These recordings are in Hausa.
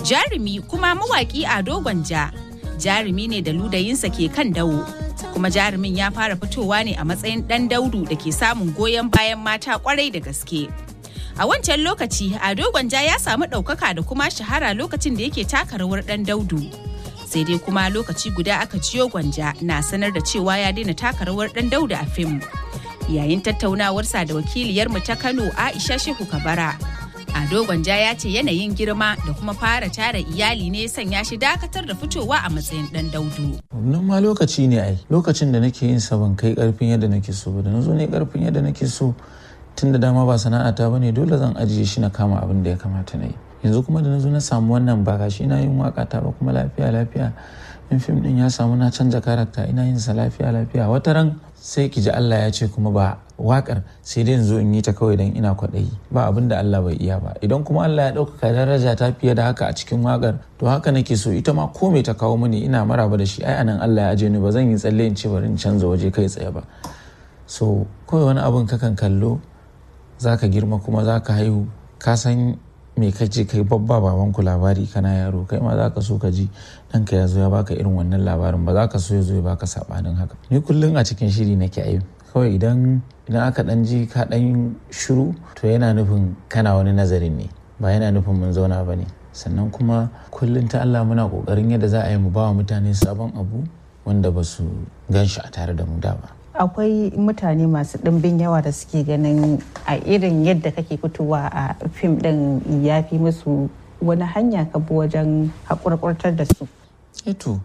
Jarumi kuma mawaƙi Ado Gwanja. Jarumi ne da ludayinsa ke kan dawo. Kuma jarumin ya fara fitowa ne a matsayin ɗan daudu da ke samun goyon bayan mata kwarai da gaske. A wancan lokaci, Ado Gwanja ya samu ɗaukaka da kuma shahara lokacin da yake taka rawar ɗan daudu. Sai dai kuma lokaci guda aka ciyo Gwanja na sanar da cewa ya daina taka rawar ɗan daudu a fim. Yayin tattaunawarsa da wakiliyarmu ta Kano Aisha Shehu Kabara. Ado Gwanja ya ce yanayin girma da kuma fara tara iyali ne sanya shi dakatar da fitowa a matsayin ɗan daudu. Nan ma lokaci ne ai lokacin da nake yin ban kai karfin yadda nake so ba da na zo ne karfin yadda nake so tun da dama ba sana'ata ba ne dole zan ajiye shi na kama abin da ya kamata na yi yanzu kuma da na zo na samu wannan ba gashi ina yin waka ta ba kuma lafiya lafiya in fim din ya samu na canza karakta ina yin sa lafiya lafiya wata ran sai ki ji Allah ya ce kuma ba wakar sai dai zo in yi ta kawai dan ina kwaɗayi ba abin da Allah bai iya ba idan kuma Allah ya ɗaukaka daraja ta fiye da haka a cikin wakar to haka nake so ita ma ko me ta kawo mini ina maraba da shi ai anan Allah ya aje ni ba zan yi tsalle in ce bari in canza waje kai tsaye ba so kawai wani abin kakan kallo za ka girma kuma za ka haihu ka san me kace kai babba baban ku labari kana yaro kai ma za ka so ka ji ɗanka ya zo ya baka irin wannan labarin ba za ka so ya zo ya baka sabanin haka ni kullum a cikin shiri nake ayi kawai idan idan aka dan ji ka dan shiru to yana nufin kana wani nazarin ne ba yana nufin mun zauna ba ne sannan kuma kullum ta Allah muna kokarin yadda za a yi mu ba wa mutane sabon abu wanda ba su gan shi a tare da mu da ba akwai mutane masu ɗimbin yawa da suke ganin a irin yadda kake fitowa a fim ɗin ya fi musu wani hanya ka bi wajen haƙurƙurtar da su eto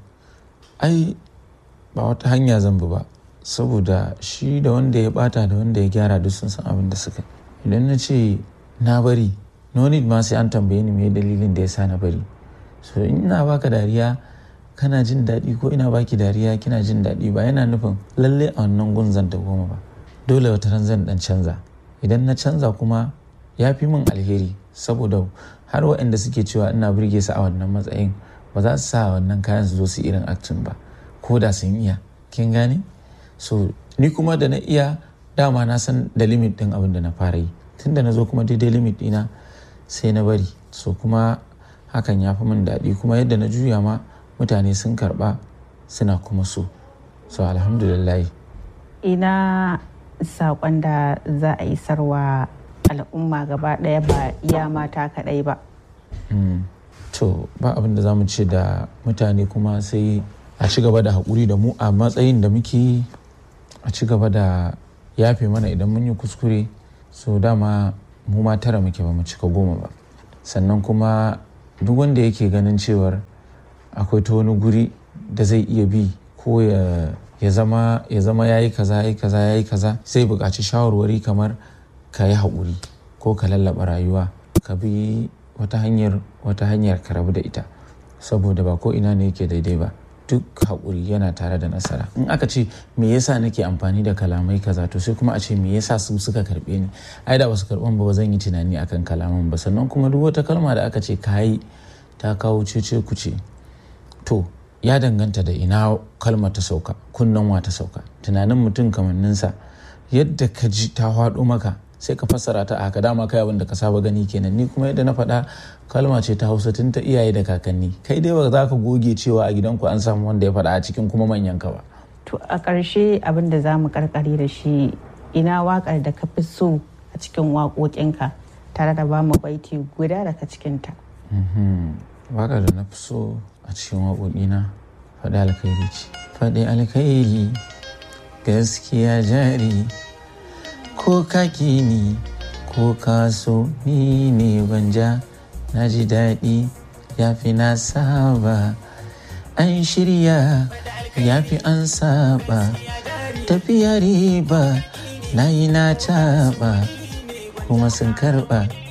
ai ba wata hanya zan bi ba saboda shi da wanda ya bata da wanda ya gyara duk sun san abin da suka idan na ce na bari no need ma sai an tambaye ni me dalilin da ya sa na bari so ina baka dariya kana jin daɗi ko ina baki dariya kina jin daɗi ba yana nufin lalle a wannan gun zan goma ba dole wata ran zan dan canza idan na canza kuma ya fi min alheri saboda har waɗanda suke cewa ina burge su a wannan matsayin ba za su sa wannan kayan su zo su irin acting ba ko da sun iya kin gane so ni kuma da na iya dama na san da limit din abin da na fara yi tunda na zo kuma daidai limit dina sai na bari so kuma hakan ya fi min daɗi kuma yadda na juya ma mutane sun karba suna kuma so so alhamdulillah ina saƙon da za a isarwa al'umma gaba ɗaya ba iya mata kaɗai ba to ba abin da za mu ce da mutane kuma sai a ci gaba da haƙuri da mu a matsayin da muke a ci gaba da yafe mana idan mun yi kuskure so dama mu ma tara muke ba mu cika goma ba sannan kuma duk wanda yake ganin cewar akwai ta wani guri da zai iya bi ko ya zama ya zama yayi kaza yayi kaza yayi kaza sai buƙaci shawarwari kamar ka yi haƙuri ko ka lallaba rayuwa ka bi wata hanyar wata hanyar ka rabu da ita saboda ba ko ina ne yake daidai ba duk haƙuri yana tare da nasara in aka ce me yasa nake amfani da kalamai kaza to sai kuma a ce me yasa su suka karɓe ni ai da basu karɓan ba zan yi tunani akan kalaman ba sannan kuma duk wata kalma da aka ce kayi ta kawo cece kuce to ya danganta da ina kalmar ta sauka kunnen wa ta sauka tunanin mutum kamanninsa yadda ka ji ta faɗo maka sai ka fassara ta a haka dama kai abin da ka saba gani kenan ni kuma yadda na faɗa kalma ce ta hausa tun ta iyaye da kakanni kai dai ba za ka goge cewa a gidanku an samu wanda ya faɗa a cikin kuma manyan ka ba. to a ƙarshe abin da za mu karkare da shi ina waƙar da ka fi so a cikin waƙoƙinka tare da ba mu baiti guda daga cikinta. waƙar da na fi so a cikin waƙoƙina faɗi alkhairi ce faɗi alkhairi gaskiya jari ko kaki ni ko kaso ni ne banja na ji daɗi ya fi na saba an shirya ya fi an saba tafiya riba na yi na taɓa kuma sun karɓa